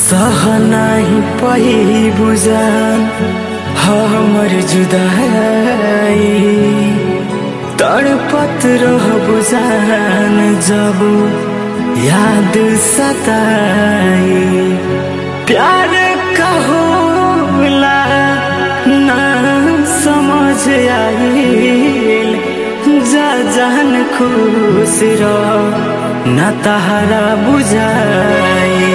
सह नाही पही बुझान हमर जुदाई तड़पत रह बुझान जब याद सताई प्यार कहोला ना समझ आइल जा जान खुश रह ना तहरा बुझाई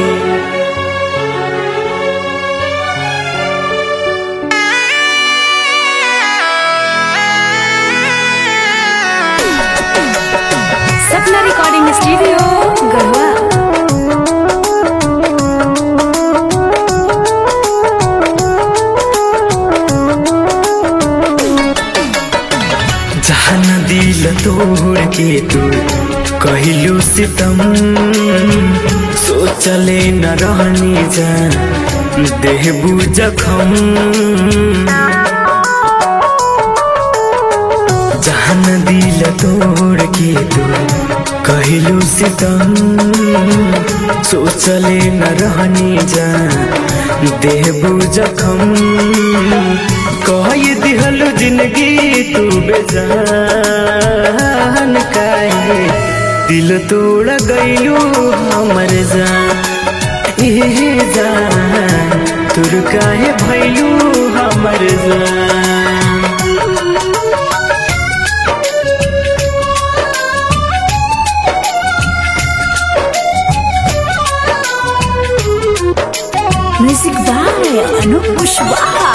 सपना रिकॉर्डिंग स्टूडियो गढ़वा जहन दिल तोड़ के तू कहलू सितम सोचले न रहनी जान देहबू जखम जहन दिल तोड़ के तू कहलू सितम सोचले न रहनी जान देहबू जखम कह दिहल जिंदगी तू बेजान काहे दिल तोड़ गईलू हमर जान ए जान तुर काहे भैलू हमर जान म्यूजिक बाय अनूप कुशवाहा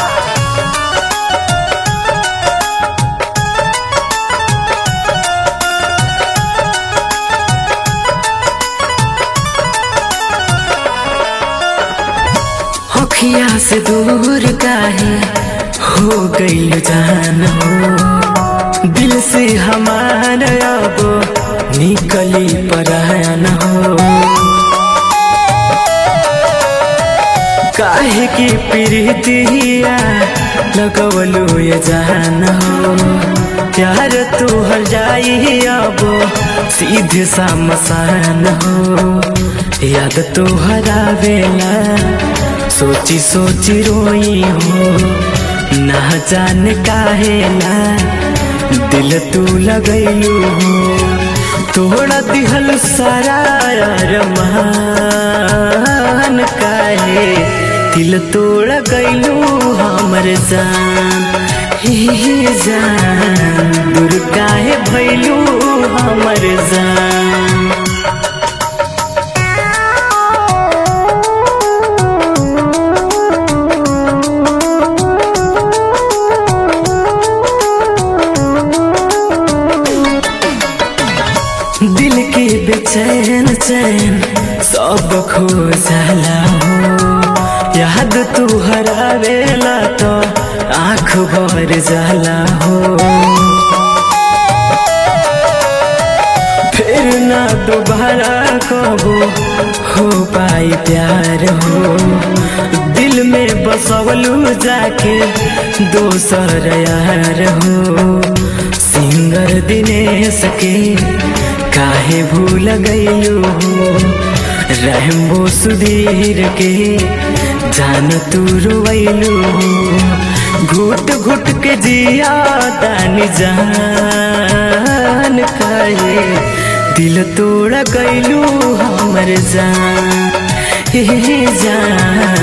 अखिया से दूर काहे हो गईल जान हो दिल से हमारा अब निकली परायन हो काहे की प्रीतिया लगवलू ये जान हो प्यार तू हर जाई अब सीधे सा मसान हो याद तो हरावेला सोची सोची रोई हो ना जान काहेला दिल तू लगैलू हो तोड़ा दिहल सारा रमान काहे दिल तोड़ गईलू हमर जान हे जान दूर काहे भैलू हमर जान दिल के बेचैन चैन सब खो जाला हो याद तू हरावेला तो आँख भर जाला हो फिर ना दोबारा कबो हो पाई प्यार हो दिल में बसवलू जाके दोसर यार हो सिंगर दिनेश के काहे भूल गईलू हो रहमो सुधीर के जान तू रोवैलू हो घुट घुट के जिया तानी जान काहे दिल तोड़ गईलू हमर जान हे जान